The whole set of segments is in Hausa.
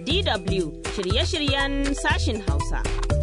DW shirye-shiryen sashin Hausa.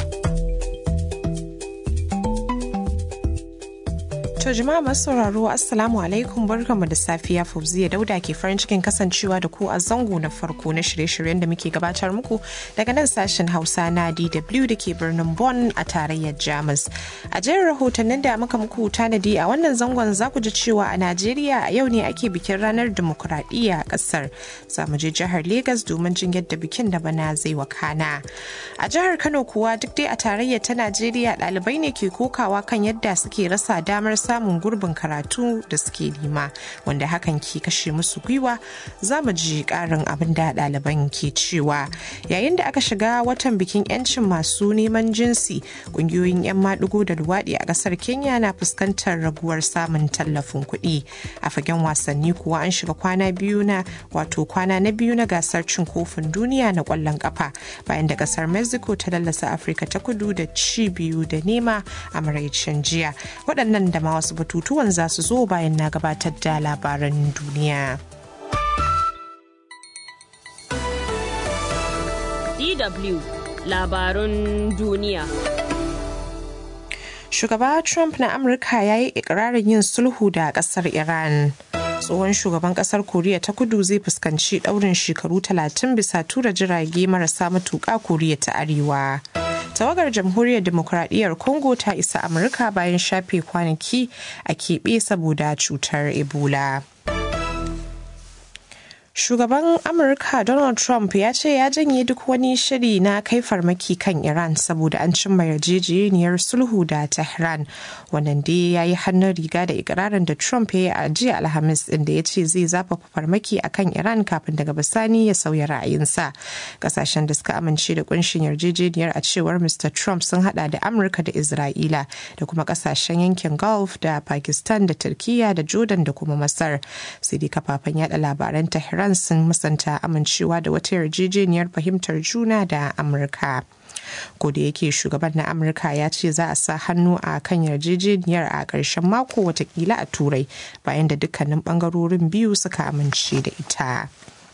To jama'a masu sauraro Assalamu alaikum barkanmu da safiya Fauziya Dauda ke farin cikin kasancewa da ku a zango na farko na shirye-shiryen da muke gabatar muku daga nan sashen Hausa na DW da ke birnin Bonn a tarayyar Jamus. A jerin rahotannin da muka muku tanadi a wannan zangon za ku ji cewa a Najeriya a yau ne ake bikin ranar dimokuraɗiyya a ƙasar. Za mu je jihar Legas domin jin yadda bikin da bana zai wakana. A jihar Kano kuwa duk dai a tarayyar ta Najeriya ɗalibai ne ke kokawa kan yadda suke rasa damar samun gurbin karatu da suke nema wanda hakan ke kashe musu gwiwa za mu ji karin abin da ɗaliban ke cewa yayin da aka shiga watan bikin 'yancin masu neman jinsi ƙungiyoyin 'yan maɗigo da luwaɗi a ƙasar kenya na fuskantar raguwar samun tallafin kuɗi a fagen wasanni kuwa an shiga kwana biyu na wato kwana na biyu na gasar cin kofin duniya na ƙwallon ƙafa bayan da ƙasar mexico ta lallasa afirka ta kudu da ci biyu da nema a maraicin jiya waɗannan da ma wasu batutuwan za su zo bayan na gabatar da labaran duniya. DW labarun duniya. Shugaba Trump na Amurka ya yi ikirarin yin sulhu da ƙasar Iran. tsohon shugaban kasar koriya ta kudu zai fuskanci daurin shekaru 30 bisa tura jirage marasa matuƙa koriya ta arewa tawagar jamhuriyar demokuraɗiyyar congo ta isa amurka bayan shafe kwanaki a keɓe saboda cutar ebola Shugaban Amurka Donald Trump ya ce ya janye duk wani shiri na kai farmaki kan Iran saboda an cimma yarjejeniyar sulhu da Tehran. Wannan dai ya yi hannun riga da ikirarin da Trump ya yi a jiya Alhamis inda ya ce zai zafafa farmaki a kan Iran kafin daga bisani ya sauya ra'ayinsa. Kasashen da suka amince da kunshin yarjejeniyar a cewar Mr. Trump sun hada da Amurka da Isra'ila da kuma kasashen yankin Gulf da Pakistan da Turkiya da Jordan da kuma Masar. Sai dai kafafen yada labaran Tehran Iran sun musanta amincewa da wata yarjejeniyar fahimtar juna da Amurka. ko da yake shugaban na amurka ya ce za a sa hannu a kan yarjejeniyar a ƙarshen mako watakila a turai bayan da dukkanin ɓangarorin biyu suka amince da ita.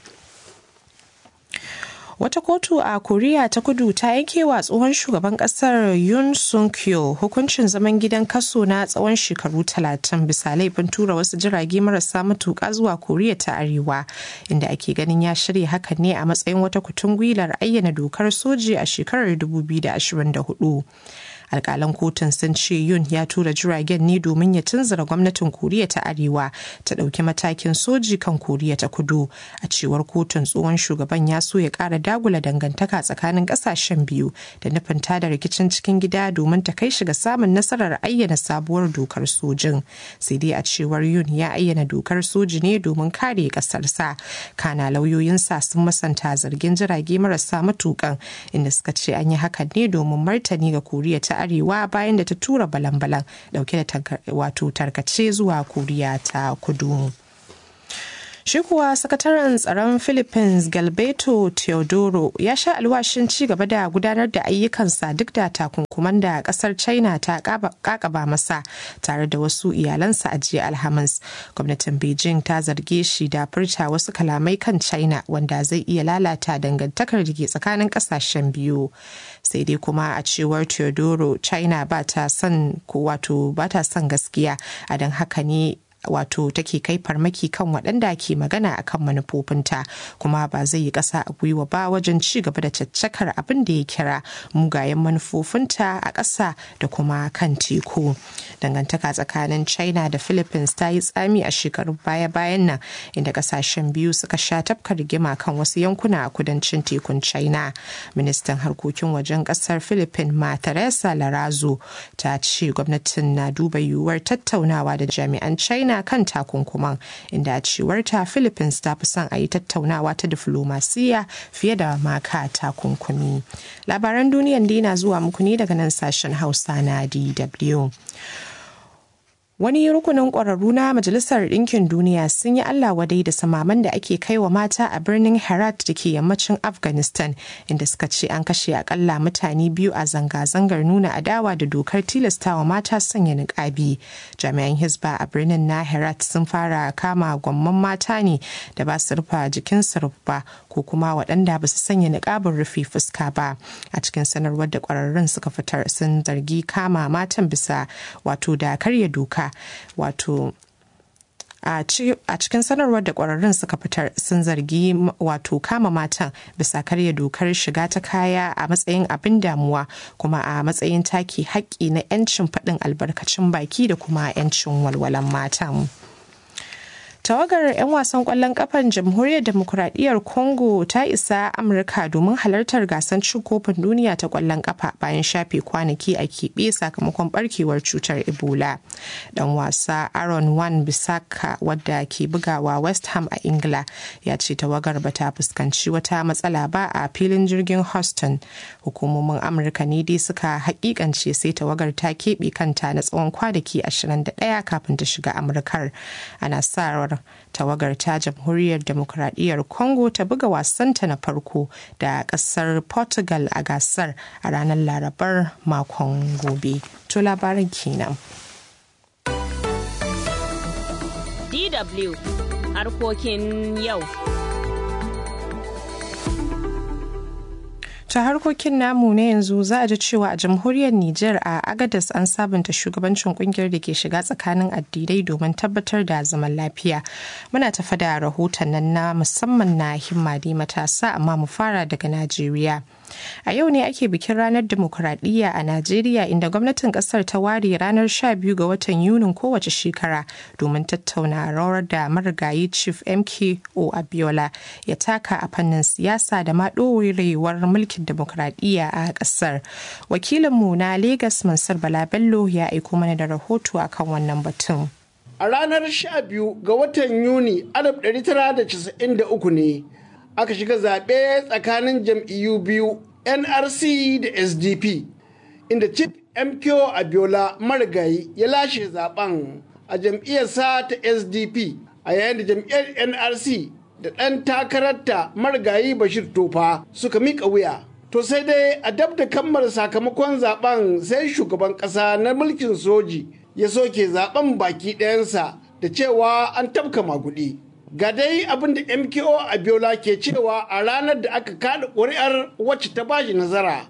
Wata kotu a Koriya ta kudu ta yanke wa tsohon shugaban kasar Yoon suk yeol hukuncin zaman gidan kaso na tsawon shekaru talatin bisa laifin tura wasu jirage marasa matuƙa zuwa Koriya ta Arewa inda ake ganin ya shirya hakan ne a matsayin wata kutungwilar ayyana dokar soji a shekarar 2024. alkalan kotun sun ce yun ya tura jiragen ne domin ya tunzura gwamnatin koriya ta arewa ta ɗauki matakin soji kan koriya ta kudu a cewar kotun tsohon shugaban ya so ya ƙara dagula dangantaka tsakanin ƙasashen biyu da nufin tada rikicin cikin gida domin ta kai shi ga samun nasarar ayyana sabuwar dokar sojin sai dai a cewar yun ya ayyana dokar soji ne domin kare ƙasarsa kana lauyoyinsa sun masanta zargin jirage marasa matukan inda suka ce an yi hakan ne domin martani ga koriya ta arewa bayan da ta tura balan-balan dauke da wato tarkace zuwa koriya ta kudu. Shi kuwa sakataren tsaron Philippines Galbeto Teodoro ya sha alwashin ci gaba da gudanar da ayyukansa duk da takunkuman da kasar China ta kakaba masa tare da wasu iyalansa a jiya Alhamis. Gwamnatin Beijing ta zarge shi da furta wasu kalamai kan China wanda zai iya lalata dangantakar da ke tsakanin kasashen biyu. Sai dai kuma a cewar Teodoro China ba ta son wato ba ta son gaskiya a don haka ne wato take kai farmaki kan waɗanda ke magana a kan manufofinta kuma ba zai yi ƙasa a gwiwa ba wajen ci gaba da caccakar abin da ya kira mugayen manufofinta a ƙasa da kuma kan teku dangantaka tsakanin china da philippines ta yi tsami a shekarun baya-bayan nan inda ƙasashen biyu suka sha tafka rigima kan wasu yankuna a kudancin tekun china ministan harkokin wajen ƙasar philippines ma teresa larazo ta ce gwamnatin na duba yiwuwar tattaunawa da jami'an china China kan takunkuman inda a cewarta Philippines ta fi son a yi tattaunawa ta diflomasiya fiye da maka takunkumi. Labaran duniyan dai na zuwa muku ne daga nan sashen Hausa na DW. Wani rukunin ƙwararru na Majalisar Ɗinkin Duniya sun yi Allah wadai da samaman da ake kai wa mata a birnin Herat da ke yammacin Afghanistan, inda suka ce an kashe akalla mutane biyu a zanga-zangar nuna adawa da dokar tilastawa mata sanya niƙabi. Jami'an Hisba a birnin na Herat sun fara kama gwamman mata ne da ba su rufa jikinsu rufa ko kuma waɗanda ba su sanya niƙabin rufe fuska ba. A cikin sanarwar da ƙwararrun suka fitar sun zargi kama matan bisa wato da karya doka wato a cikin sanarwar da kwararrun suka fitar sun zargi wato kama matan bisa karya dokar shiga ta kaya a matsayin abin damuwa kuma a matsayin take haƙƙi na 'yancin faɗin albarkacin baki da kuma 'yancin walwalan matan. tawagar 'yan wasan kwallon kafan jamhuriyar demokuraɗiyyar congo ta isa amurka domin halartar gasar cin kofin duniya ta kwallon kafa bayan shafe kwanaki a keɓe sakamakon barkewar cutar ebola dan wasa aaron wan bisaka wadda ke bugawa west ham a ingila ya ce tawagar ba ta fuskanci wata matsala ba a filin jirgin houston hukumomin amurka ne dai suka hakikance sai tawagar ta keɓe kanta na tsawon kwanaki 21 kafin ta shiga amurkar ana sa tawagar ta jamhuriyar demokuraɗiyyar congo ta buga wasanta na farko da ƙasar portugal a gasar a ranar larabar makon gobe to labarin kenan dw harkokin yau ta harkokin namu na yanzu za a ji cewa a jamhuriyar Nijar a Agadas an sabunta shugabancin kungiyar da ke shiga tsakanin addinai domin tabbatar da zaman lafiya. Muna tafa da rahoton nan na musamman na himmadi matasa amma mu fara daga Najeriya. A yau ne ake bikin ranar demokuraɗiyya a Najeriya inda gwamnatin ƙasar ta ware ranar 12 ga watan Yunin kowace shekara domin tattauna rawar da marigayi Chief MKO Abiola ya taka a fannin siyasa da ma ɗorewar mulkin demokuraɗiyya a ƙasar. Wakilinmu na Legas Mansur Bala Bello ya aiko mana da rahoto akan wannan batun. A ranar 12 ga watan Yuni 1993 ne aka shiga zaɓe tsakanin jam'iyyu biyu nrc da sdp inda chief mko abiola marigayi ya lashe zaben a jam'iyyarsa ta sdp a yayin da jam'iyyar nrc da ɗan takararta marigayi bashir tofa suka miƙa wuya to sai dai a dab da kammala sakamakon zaben sai shugaban ƙasa na mulkin soji ya soke zaben baki ɗayansa da cewa an tabka magudi. ga dai abin da mko abiola ke cewa a ranar da aka kada ƙuri'ar wacce ta bashi nazara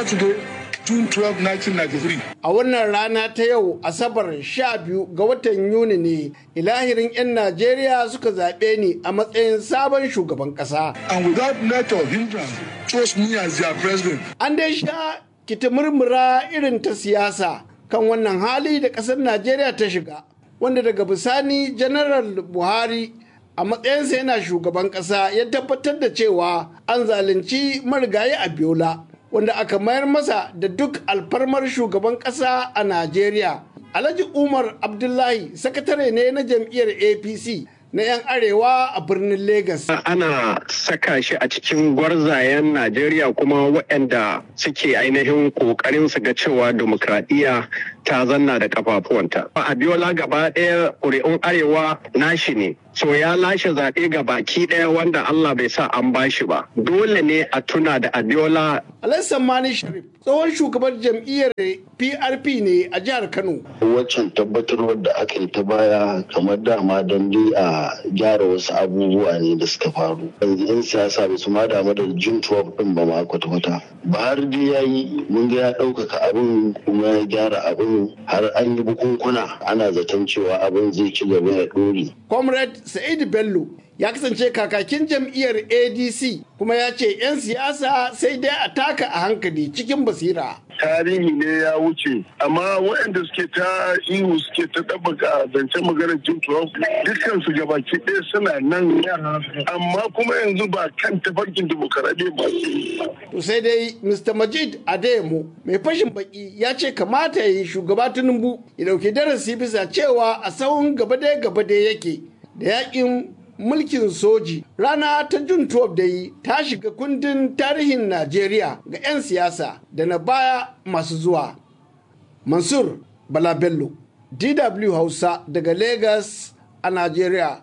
June 12, 1993. a wannan rana ta yau asabar 12 ga watan yuni ne ilahirin 'yan najeriya suka zaɓe ni a matsayin sabon shugaban ƙasa And without net of hindrance, chose me as their president. an dai sha kita murmura irin ta siyasa kan wannan hali da ƙasar najeriya ta shiga wanda daga bisani janaral buhari a matsayinsa yana shugaban ƙasa ya tabbatar da cewa an zalunci marigayi a biola wanda aka mayar masa da duk alfarmar shugaban ƙasa a najeriya alhaji umar abdullahi sakatare ne na jam'iyyar apc na 'yan arewa a birnin Legas. ana saka shi a cikin gwarzayen Najeriya kuma waɗanda suke ainihin ƙoƙarin su ga cewa demokradiyya ta zanna da kafafuwanta. Abiola gaba ɗaya ƙuri'un arewa nashi ne. So ya lashe zaɓe ga baki ɗaya wanda Allah bai sa an bashi ba. Dole ne a tuna da Abiola. Alassan Mani Sharif tsohon shugaban jam'iyyar PRP ne a jihar Kano. Waccan tabbatarwar da aka yi ta baya kamar dama don dai a gyara wasu abubuwa ne da suka faru. Yanzu 'yan siyasa ba su ma damu da jin tuwaf ɗin ba ma kwata-kwata. Buhari dai ya yi mun ga ya ɗaukaka abin kuma ya gyara abin har an yi bukunkuna ana zaton cewa abin zai ci gaba ya ɗore. Comrade Sa'idu Bello ya kasance kakakin jam'iyyar ADC kuma ya ce 'yan siyasa sai dai a taka a hankali cikin basira. tarihi ne ya wuce amma waɗanda suke ta ihu suke ta ɗabbaka zancen maganar jin turon dukkan su gabaki ɗaya suna nan amma kuma yanzu ba kan tafarkin demokaradiyya ba To sai dai Mr. Majid Adeyemo mai fashin baki ya ce kamata ya yi shugaba Tinubu ya dauki darasi bisa cewa a sahun gaba gaba yake da yakin mulkin soji rana ta jun 12 da yi ta shiga kundin tarihin Najeriya ga 'yan siyasa da na baya masu zuwa. Mansur Bala Bello, DW Hausa daga Lagos a Najeriya.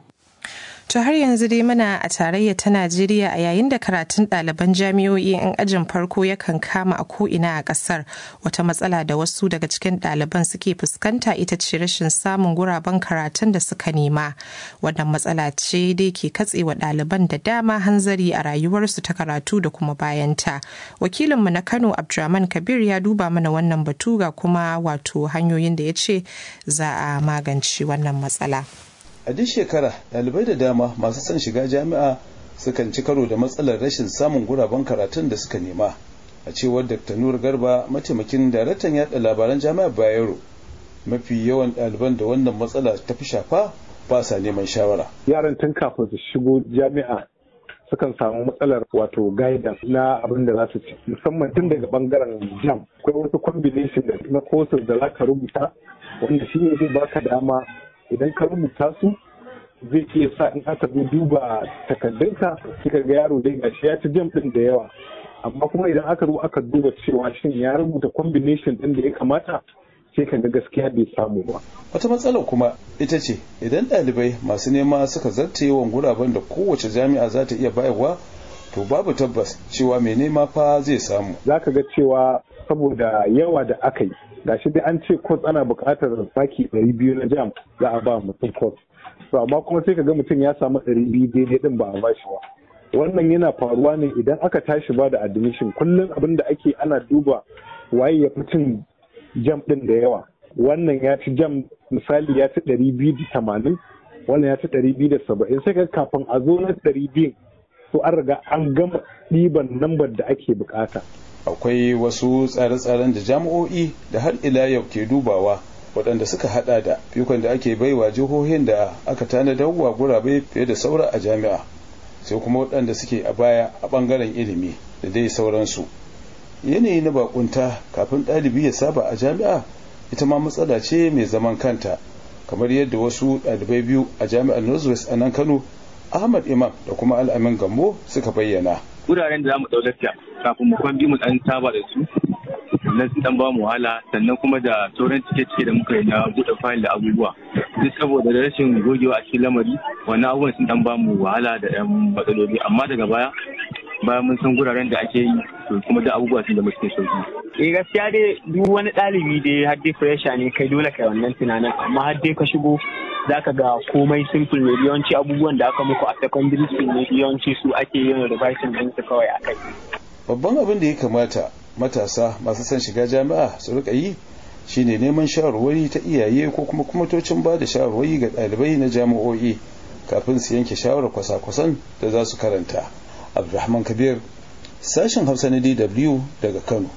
To har yanzu dai muna a tarayya ta Najeriya a yayin da karatun ɗaliban jami'o'i 'yan ajin farko yakan kama a ko'ina a ƙasar wata matsala da wasu daga cikin ɗaliban suke fuskanta ita ce rashin samun guraben karatun da suka nema. Wannan matsala ce dai ke katsewa ɗaliban da dama hanzari a rayuwarsu ta karatu da kuma bayanta. Wakilinmu na Kano Abdulrahman Kabir ya duba mana wannan batu ga kuma wato hanyoyin da ya ce za a magance wannan matsala. a duk shekara ɗalibai da dama masu son shiga jami'a sukan ci karo da matsalar rashin samun guraben karatun da suka nema a cewar dr nur garba mataimakin daraktan yaɗa labaran jami'ar bayero mafi yawan ɗaliban da wannan matsala ta fi shafa ba sa neman shawara yaran tun kafin su shigo jami'a sukan samu matsalar wato guidance na abin da za su ci musamman tun daga bangaren jam akwai wasu combination na courses da za ka rubuta wanda shi ne zai baka dama idan ka rubuta su zai iya sa in aka zo duba takardunka kika ga yaro dai gashi ya ci jam din da yawa amma kuma idan aka zo aka duba cewa shin ya rubuta combination din da ya kamata sai ka ga gaskiya bai samu ba wata matsala kuma ita ce idan ɗalibai masu nema suka zarta yawan guraben da kowace jami'a za ta iya bayarwa to babu tabbas cewa mai nema fa zai samu za ka ga cewa saboda yawa da aka yi gashi dai an ce course ana buƙatar saki ɗari biyu na jam za a ba mutum course to amma kuma sai ka ga mutum ya samu ɗari biyu daidai ɗin ba a ba shi ba wannan yana faruwa ne idan aka tashi ba da admission kullum abin da ake ana duba waye ya fi cin jam ɗin da yawa wannan ya ci jam misali ya ci ɗari biyu da tamanin wannan ya ci ɗari biyu da saba'in sai ka kafin a zo na ɗari biyun to an riga an gama ɗiban lambar da ake bukata akwai wasu tsare-tsaren da jami'o'i da har ila yau ke dubawa waɗanda suka hada da fikon da ake baiwa jihohin da aka tanadar wa gurabe fiye da saura a jami'a sai kuma waɗanda suke a baya a ɓangaren ilimi da dai sauransu yanayi na bakunta kafin ɗalibi ya saba a jami'a ita ma matsala ce mai zaman kanta kamar yadda wasu ɗalibai biyu a jami'ar northwest a nan kano ahmad imam da kuma al'amin gambo suka bayyana wuraren da za mu ɗaulata kafin mu kwan mu ɗan saba da su sannan su ɗan ba mu wahala sannan kuma da sauran cike-cike da muka yi na buɗe fayil da abubuwa duk saboda da rashin gogewa a cikin lamari wannan abubuwan sun ɗan ba mu wahala da ɗan matsaloli amma daga baya bayan mun san guraren da ake yi to kuma da abubuwa sun zama cikin sauki. Eh gaskiya dai duk wani ɗalibi dai har dai fresha ne kai dole kai wannan tunanin amma har dai ka shigo za ka ga komai simple ne yawanci abubuwan da aka muku a secondary school ne yawanci su ake yin revising din su kawai a kai. Babban abin da ya kamata matasa masu son shiga jami'a su rika yi shine neman shawarwari ta iyaye ko kuma kwamitocin ba da shawarwari ga ɗalibai na jami'o'i kafin su yanke shawarar kwasa-kwasan da za su karanta. Abdulrahman Kabir, sashen Hausa na DW daga Kano.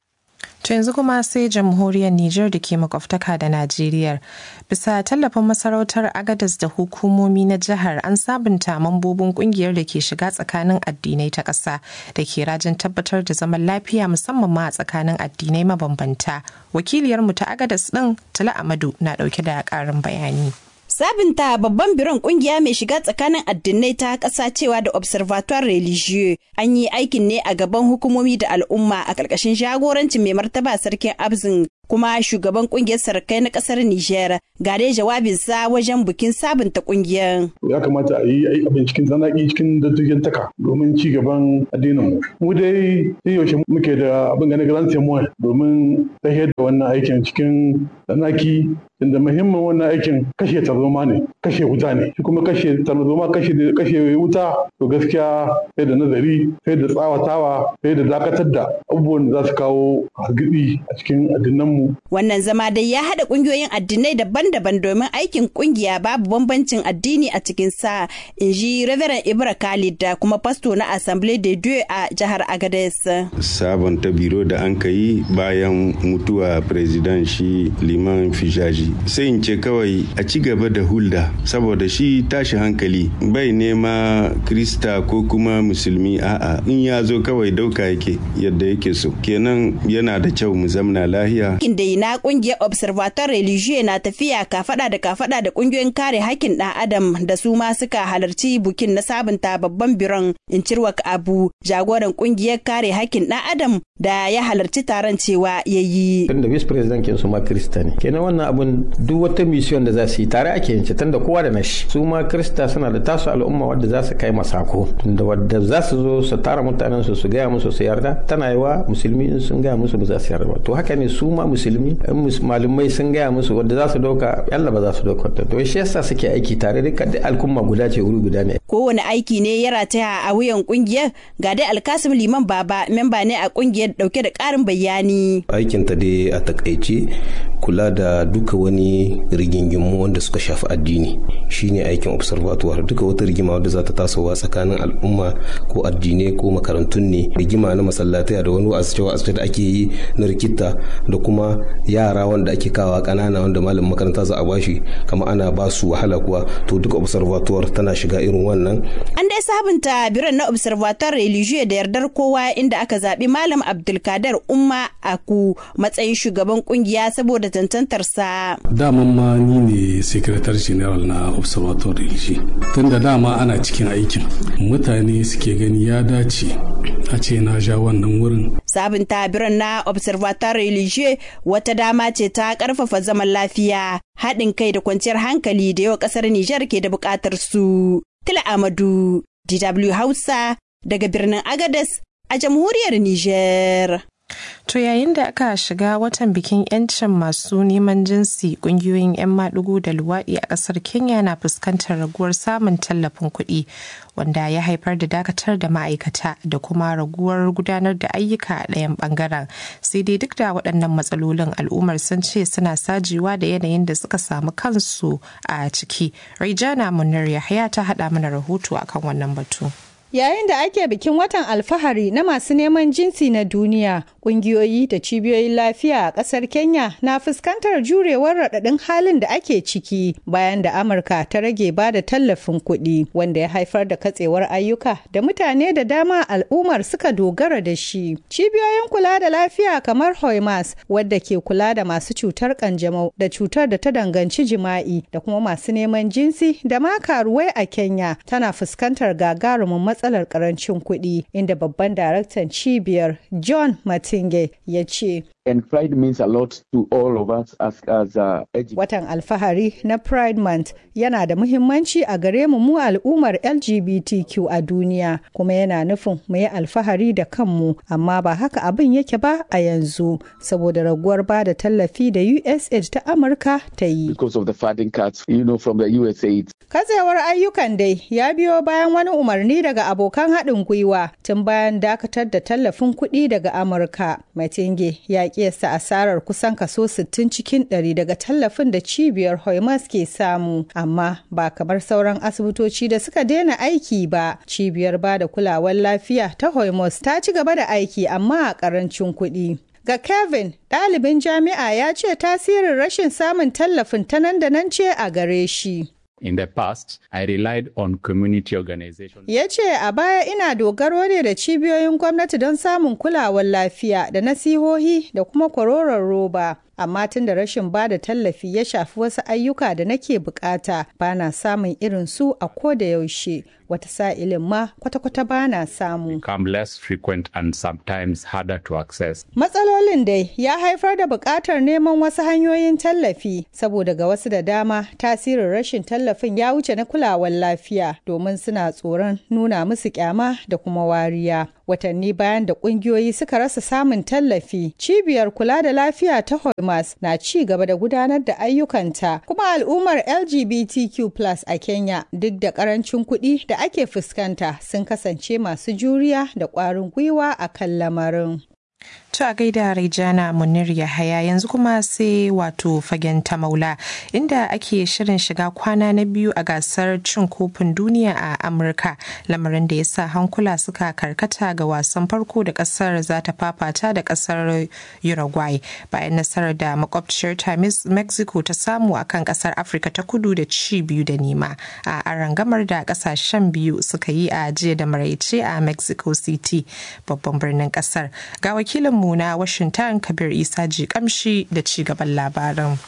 To yanzu kuma sai jamhuriyar Nijar da ke makwabtaka da Najeriya. Bisa tallafin masarautar Agadas da hukumomi na jihar an sabunta mambobin kungiyar da ke shiga tsakanin addinai ta ƙasa da ke rajin tabbatar da zaman lafiya musamman ma a tsakanin addinai mabambanta. Wakiliyarmu ta Agadas ɗin Tala Amadu na ɗauke da ƙarin bayani. Sabinta babban biron kungiya mai shiga tsakanin addinai ta ƙasa cewa da Observatoire Religieux an yi aikin ne a gaban hukumomi da al'umma a ƙarƙashin jagorancin mai martaba sarkin Abzin kuma shugaban kungiyar sarakai na ƙasar Nijar ga dai jawabinsa wajen bikin sabunta kungiyar. Ya kamata a yi abin cikin tsanaki cikin dattijan taka domin ci gaban addinin mu. Mu dai sai yaushe muke da abin ganin grand témoin domin tahiyar da wannan aikin cikin tsanaki inda muhimmin wannan aikin kashe tarzoma ne kashe wuta ne shi kuma kashe tarzoma kashe kashe wuta to gaskiya sai da nazari sai da tsawatawa sai da dakatar da abubuwan da za su kawo hargitsi a cikin addinan mu wannan zama dai ya haɗa ƙungiyoyin addinai daban-daban domin aikin ƙungiya babu bambancin addini a cikin sa in ji Reverend Ibra Khalid da kuma pasto na Assemblée de Dieu a jihar Agadez. Sabonta biro da an yi bayan mutuwa president shi Liman Fijaji sai in ce kawai a ci gaba da hulda saboda shi tashi hankali bai nema krista ko kuma musulmi a'a in ya zo kawai dauka yake yadda yake so kenan yana da kyau mu zamna lahiya da na kungiyar observatoire religieux na tafiya kafada da kafada da kungiyoyin kare hakkin dan adam da su ma suka halarci bukin na sabunta babban biron in cirwak abu jagoran kungiyar kare hakkin dan adam da ya halarci taron cewa ya yi. Tunda vice president kin su ma krista ne. Kenan wannan abun duk wata mission da za su yi tare ake yin tunda kowa da nashi. Su ma krista suna da tasu al'umma wadda za su kai masako. Tunda wadda za su zo su tara mutanen su su gaya musu su yarda tana yiwa musulmi in sun gaya musu ba za su yarda ba. To haka ne su ma musulmi in malumai sun gaya musu wadda za su dauka yalla ba za su dauka ta. To shi yasa suke aiki tare duka da al'umma guda ce wuri guda ne. Kowane aiki ne ya rataya a wuyan kungiyar ga dai alkasim liman baba memba ne a kungiyar dauke da karin bayani. Aikinta dai a takaice kula da duka wani rigingimu wanda suka shafi addini shine aikin observatoire duka wata rigima wadda za ta tasowa tsakanin al'umma ko addinai ko makarantun ne rigima na masallatai da wani asibiti da ake yi na rikita da kuma yara wanda ake kawa kanana wanda malamin makaranta za a bashi kama ana ba su wahala kuwa to duka observatoire tana shiga irin wannan an dai sabunta biran na observatoire religieux da yardar kowa inda aka zaɓi malam abdulkader umma aku matsayin shugaban kungiya saboda tantantarsa daman ma ni ne secretary general na observatoire religieux tunda dama ana cikin aikin mutane suke gani ya dace a ce na ja wannan wurin sabunta biran na observatoire religieux wata dama ce ta karfafa zaman lafiya haɗin kai da kwanciyar hankali da yau ƙasar Nijar ke da buƙatar su. Tila Amadu, DW Hausa, daga birnin Agadez a jamhuriyar Nijar. To yayin da aka shiga watan bikin 'yancin masu neman jinsi kungiyoyin 'yan maɗigo da luwaɗi a ƙasar Kenya na fuskantar raguwar samun tallafin kuɗi wanda ya haifar da dakatar da ma'aikata da kuma raguwar gudanar da ayyuka a ɗayan ɓangaren. Sai dai duk da waɗannan matsalolin al'ummar sun ce suna sajewa da yanayin da suka samu kansu a ciki. Raijana Munir Yahaya ta haɗa mana rahoto akan wannan batu. Yayin da ake bikin watan alfahari na masu neman jinsi na duniya, ƙungiyoyi da cibiyoyin lafiya a ƙasar Kenya na fuskantar jurewar raɗaɗin halin da ake ciki bayan da Amurka ta rage ba da tallafin kuɗi wanda ya haifar da katsewar ayyuka da mutane da dama al'ummar suka dogara da shi. Cibiyoyin kula da lafiya kamar Hoimas wadda ke kula da masu cutar kanjamau da cutar da ta danganci jima'i da kuma masu neman jinsi da ma karuwai a Kenya tana fuskantar gagarumin matsalar karancin kuɗi inda babban daraktan cibiyar John Matinge ya ce and pride means a lot to all of us as, as uh, Watan alfahari na Pride Month yana da muhimmanci a gare mu mu al'ummar LGBTQ a duniya kuma yana nufin mu yi alfahari da kanmu amma ba haka abin yake ba a yanzu saboda raguwar ba da tallafi da USAID ta Amurka ta yi. Because of the funding cuts, you know, from the USAID. Katsewar ayyukan dai ya biyo bayan wani umarni daga abokan haɗin gwiwa tun bayan dakatar da tallafin kuɗi daga Amurka. Matinge ya kiyasta asarar kusan kaso 60 cikin 100 daga tallafin da cibiyar Hoimas ke samu, amma ba kamar sauran asibitoci da suka daina aiki ba. Cibiyar ba da kulawar lafiya ta Hoimas ta ci gaba da aiki amma a ƙarancin kuɗi. Ga Kevin, ɗalibin jami'a ya ce tasirin rashin samun tallafin ta nan da nan ce a gare shi. In the past, I relied on community organizations. Ya ce a baya ina dogaro ne da cibiyoyin gwamnati don samun kulawar lafiya da nasihohi da kuma kwaroron roba. Amma tun da rashin ba da tallafi ya shafi wasu ayyuka da nake bukata ba na samun irin su a ko da yaushe. Wata sa'ilin ma kwata-kwata ba na samu. Become less frequent and sometimes harder to access. Matsalolin dai ya haifar da buƙatar neman wasu hanyoyin tallafi saboda ga wasu da dama tasirin rashin tallafin ya wuce na kulawar lafiya domin suna tsoron nuna musu kyama da kuma wariya. Watanni bayan da ƙungiyoyi suka rasa samun tallafi, cibiyar kula da lafiya ta Hormas na ci gaba da gudanar da ayyukanta kuma al'ummar LGBTQ+ a Kenya duk da ƙarancin kuɗi da ake fuskanta sun kasance masu juriya da ƙwarin gwiwa a kan lamarin. To a gaida Raijana Munir Yahaya yanzu kuma sai wato fagen ta maula inda ake shirin shiga kwana na biyu a gasar cin kofin duniya a Amurka lamarin da ya sa hankula suka karkata ga wasan farko da kasar za ta fafata da kasar Uruguay bayan nasarar da makwabciyar ta Mexico ta samu a kan kasar Afirka ta kudu da ci biyu da nema a arangamar da kasashen biyu suka yi a jiya da maraice a Mexico City babban birnin kasar ga wakilin mu na Washington Kabir Isa ji kamshi da ci gaban labarin.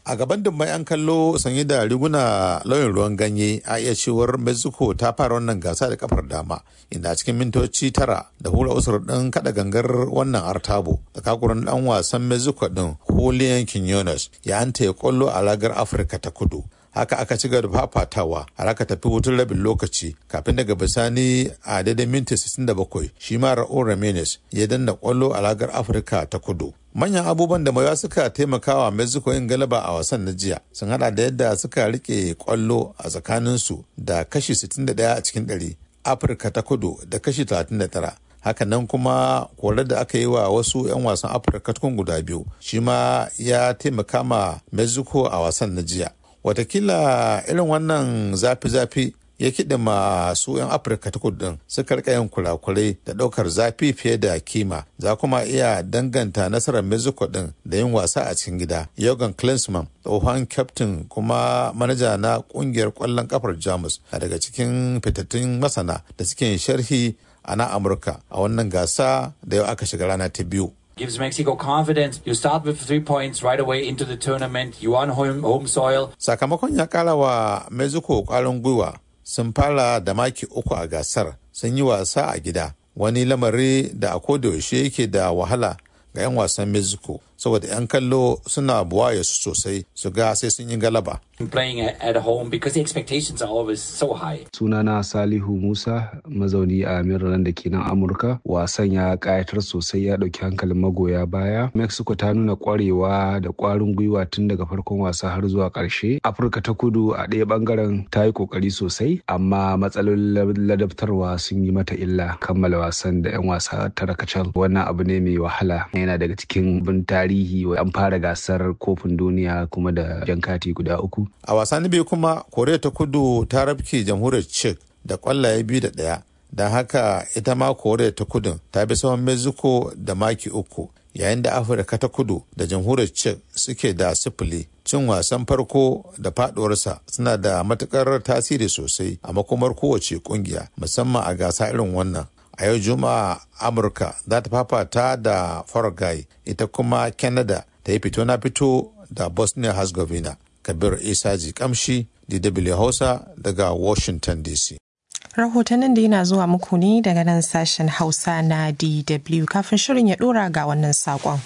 a gaban dubban 'yan kallo sanye da riguna lauyin ruwan ganye a iya cewar mexico ta fara wannan gasa da kafar dama inda a cikin mintoci tara da hura usur din kada gangar wannan artabo da kakuran dan wasan mexico din julian quinones ya anta ya kwallo a ragar afirka ta kudu haka aka ci gaba da fafatawa har aka tafi hutun rabin lokaci kafin daga bisani a daidai minti 67 shi ma Raul Ramirez ya danna kwallo a ragar Afirka ta kudu. Manyan abubuwan da mawa suka taimakawa Mexico yin galaba a wasan na jiya sun hada da yadda suka rike kwallo a tsakaninsu da kashi 61 a cikin 100 Afirka ta kudu da kashi 39 hakanan kuma kore da aka yi wa wasu 'yan wasan afirka tukun guda biyu shi ma ya taimaka ma mexico a wasan na jiya watakila irin wannan zafi-zafi ya kiɗa masu 'yan afirka ta kudu suka rika yin kurakurai da ɗaukar zafi fiye da kima za kuma iya danganta nasarar mexico ɗin da yin wasa a cikin gida yogan klinsman tsohon kyaftin kuma manaja na ƙungiyar ƙwallon kafar jamus a daga cikin fitattun masana da suke sharhi a na amurka a wannan gasa da yau aka shiga rana ta biyu gives Mexico confidence. You start with three points right away into the tournament. You on home, home soil. Sakamakon ya kara wa Mexico kwarin gwiwa sun fara da maki uku a gasar sun yi wasa a gida wani lamari da a yaushe yake da wahala ga 'yan wasan Mexico saboda 'yan kallo suna buwaye su sosai su ga sai sun yi galaba. Playing at home because the expectations are always so high. Sunana Salihu Musa mazauni a Maryland da ke nan Amurka. Wasan ya kayatar sosai ya ɗauki hankalin magoya baya. Mexico ta nuna ƙwarewa da ƙwarin gwiwa tun daga farkon wasa har zuwa ƙarshe. Afirka ta kudu a ɗaya ɓangaren ta yi ƙoƙari sosai amma matsalolin ladabtarwa sun yi mata illa kammala wasan da 'yan wasa tara kacal. Wannan abu ne mai wahala yana daga cikin bin tarihi an fara gasar kofin duniya kuma da jan kati guda uku. A wasanni biyu kuma Koriya ta kudu ta rabke jamhuriyar Czech da kwallaye biyu da ɗaya. Don haka ita ma Koriya ta kudu ta bi saman Mexico da maki uku. Yayin da Afirka ta kudu da jamhuriyar Czech suke da sifili. Cin wasan farko da faduwarsa suna da matukar tasiri sosai a makomar kowace kungiya musamman a gasa irin wannan. a yau juma'a amurka za ta fafata da fargai ita kuma canada ta yi fito na fito da bosnia herzegovina kabir isaji kamshi dw hausa daga washington dc rahotannin da yana zuwa muku ne daga nan sashen hausa na dw kafin shirin ya dora ga wannan sakon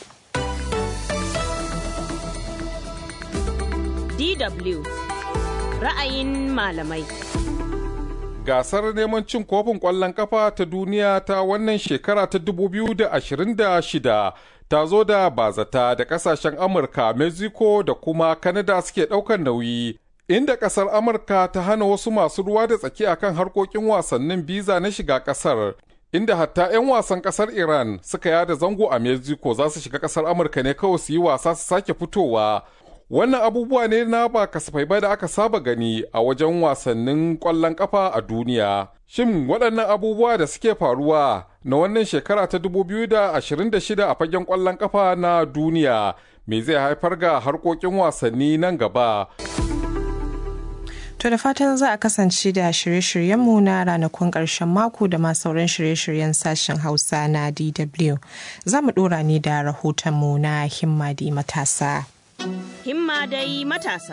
dw ra'ayin malamai gasar neman cin kofin ƙwallon kafa ta duniya ta wannan shekara ta 2026 ta zo da bazata da ƙasashen amurka mexico da kuma canada suke ɗaukar nauyi inda ƙasar amurka ta hana wasu masu ruwa da tsaki akan harkokin wasannin biza na shiga ƙasar inda hatta 'yan wasan ƙasar iran suka yada zango a mexico za su shiga ƙasar amurka ne kawai su yi wasa su sake fitowa wannan abubuwa ne na ba kasafai ba da aka saba gani a wajen wasannin ƙwallon ƙafa a duniya. Shin waɗannan abubuwa da suke faruwa na wannan shekara ta 2026 a fagen ƙwallon ƙafa na duniya me zai haifar ga harkokin wasanni nan gaba? To da fatan za a kasance da shirye-shiryenmu na ranakun ƙarshen mako da ma sauran shirye-shiryen sashen Hausa na DW. Za mu ɗora ne da rahotonmu na himmadi matasa. himma dai matasa.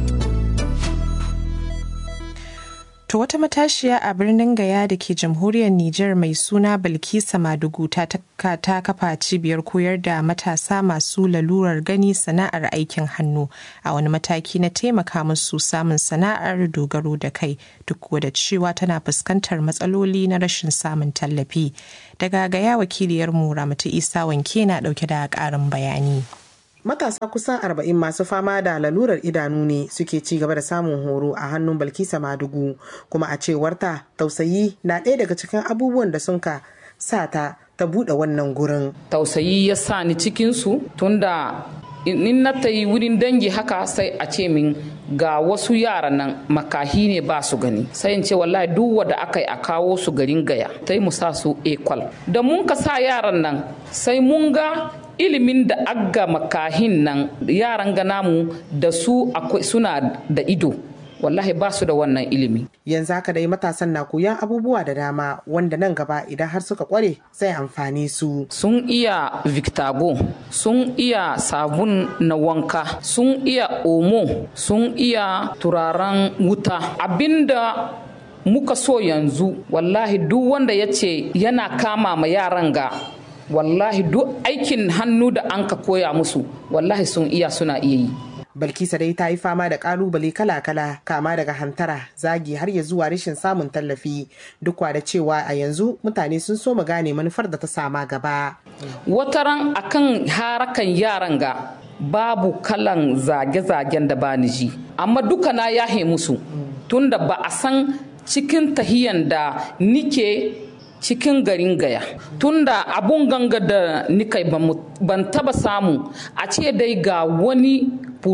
To wata matashiya a birnin Gaya da ke jamhuriyar Nijar mai suna Bilkisa Madugu ta, ta kafa cibiyar koyar da matasa masu lalurar gani sana'ar aikin hannu a wani mataki na taimaka musu samun sana'ar dogaro da kai duk da cewa tana fuskantar matsaloli na rashin samun tallafi. Daga Gaya wakiliyarmu Ramatu Isa wanke na dauke da ƙarin bayani. matasa kusan arba'in masu fama da lalurar idanu ne suke ci gaba da samun horo a hannun balkisa madugu kuma a cewarta tausayi na ɗaya daga cikin abubuwan da sun ka sa ta ta buɗe wannan gurin tausayi ya sa ni cikinsu tunda in na ta yi wurin dangi haka sai a ce min ga wasu yaran nan makahi ne ba su gani sai in ce wallahi duk wanda aka yi a kawo su garin gaya sai mu sa su ekwal da mun ka sa yaran nan sai mun ga ilimin da agga makahin nan yaran gana mu da su akwai suna da ido wallahi ba su da wannan ilimi yanzu haka dai matasan na koyan abubuwa da dama wanda nan gaba idan har suka kware zai amfani su sun iya victago sun iya sabun na wanka sun iya omo sun iya turaren wuta abinda muka so yanzu wallahi duk wanda ya ce yana kama ma yaran ga wallahi duk aikin hannu da an ka koya musu wallahi sun iya suna iya yi Balkisa dai ta yi fama da kalubale kala-kala kama daga hantara zagi har ya zuwa rashin samun tallafi duk da cewa a yanzu mutane sun so mu gane manufar da ta sama gaba. Wataran akan harakan yaran ga babu kalan zage-zagen da bani ji amma duka na yahe musu tunda ba a san cikin tahiyan da nike cikin garin gaya tunda abun ganga da nikai ban taba samu a ce dai ga wani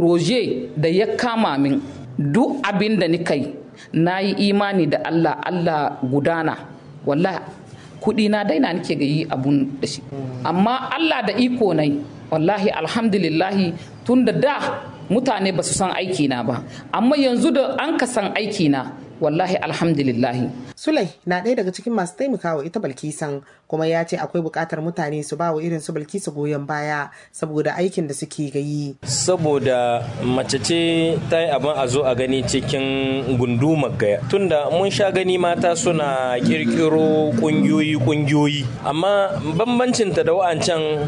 proje da ya kama min duk abin da nikai na yi imani da allah allah gudana wallahi kudi na daina nike ga yi abun da shi amma allah da iko nai wallahi alhamdulillahi tunda da mutane ba su san aikina ba amma yanzu da an ka san aikina wallahi alhamdulillahi. Sulai na ɗaya daga cikin masu taimakawa ita Balkisan kuma ya ce akwai buƙatar mutane su ba wa irin su Balkisa goyon baya saboda aikin da suke gayi. Saboda mace ce ta yi abin a zo a gani cikin gundumar gaya. Tunda mun sha gani mata suna ƙirƙiro ƙungiyoyi ƙungiyoyi amma bambancinta da wa'ancan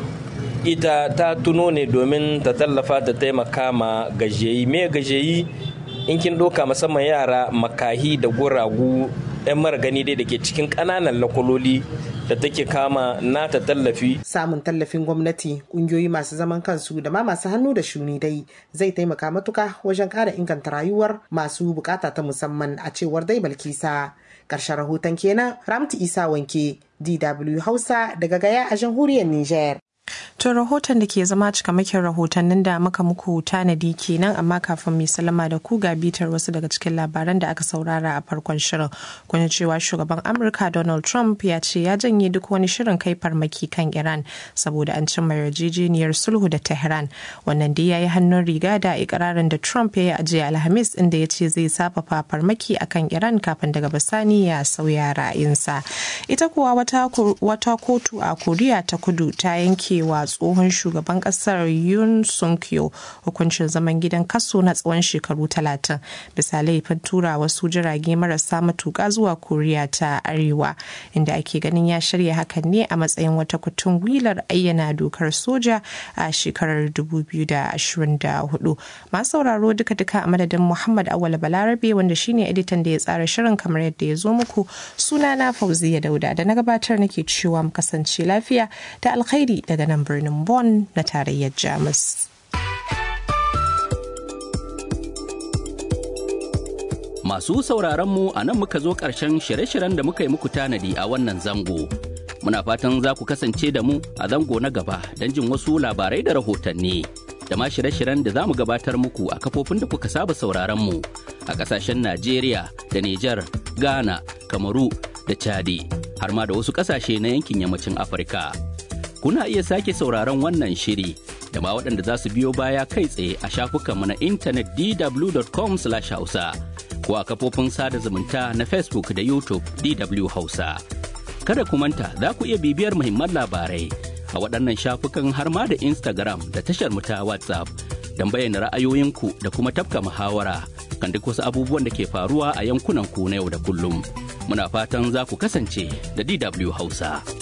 ita ta tuno ne domin ta tallafa ta taimaka ma gajiyayi me gajiyayi in kin ɗauka musamman yara makahi da guragu 'yan mara gani dai da ke cikin ƙananan lakwaloli da take kama nata tallafi. Samun tallafin gwamnati, ƙungiyoyi masu zaman kansu da ma masu hannu da shuni dai zai taimaka matuka wajen ƙara inganta rayuwar masu bukata ta musamman a cewar dai Balkisa. Ƙarshen rahoton kenan Ramti Isa Wanke, DW Hausa daga Gaya a jamhuriyar Nijar. To rahoton da ke zama cikamakin rahotannin da muka muku tanadi kenan amma kafin mai salama da ku ga bitar wasu daga cikin labaran da aka saurara a farkon shirin. Kun cewa shugaban Amurka Donald Trump ya ce ya janye duk wani shirin kai farmaki kan Iran saboda an cimma yarjejeniyar sulhu da Tehran. Wannan dai ya yi hannun riga da ikirarin da Trump ya yi a jiya Alhamis inda ya ce zai safafa farmaki akan Iran kafin daga bisani ya sauya ra'ayinsa. Ita kuwa wata kotu a Koriya ta kudu ta yanke wa tsohon shugaban kasar Yoon Suk Yeol hukuncin zaman gidan kaso na tsawon shekaru talatin bisa laifin tura wasu jirage marasa matuƙa zuwa Koriya ta Arewa inda ake ganin ya shirya hakan ne a matsayin wata kutun gwilar ayyana dokar soja a shekarar 2024. Masu sauraro duka-duka a madadin Muhammad Awal Balarabe wanda shine editan da ya tsara shirin kamar yadda ya zo muku sunana Fauziya Dauda da na gabatar nake cewa mu kasance lafiya da alkhairi daga nan birnin Bonn na tarayyar Jamus. Masu sauraronmu a nan muka zo ƙarshen shirye-shiryen da muka yi muku tanadi a wannan zango. Muna fatan za ku kasance da mu a zango na gaba don jin wasu labarai da rahotanni. Da ma shirye-shiryen da za mu gabatar muku a kafofin da kuka saba sauraronmu a ƙasashen Najeriya da Nijar, Ghana, Kamaru da Chadi, har ma da wasu ƙasashe na yankin yammacin Afirka. kuna iya sake sauraron wannan shiri da ma waɗanda za su biyo baya kai tsaye a shafukanmu na intanet dw.com hausa ko a kafofin sada zumunta na facebook da youtube dw hausa kada ku manta za ku iya bibiyar muhimman labarai a waɗannan shafukan har ma da instagram da tashar mu ta whatsapp don bayyana ra'ayoyinku da kuma tafka muhawara kan duk wasu abubuwan da ke faruwa a yankunan ku na yau da kullum muna fatan za ku kasance da dw hausa.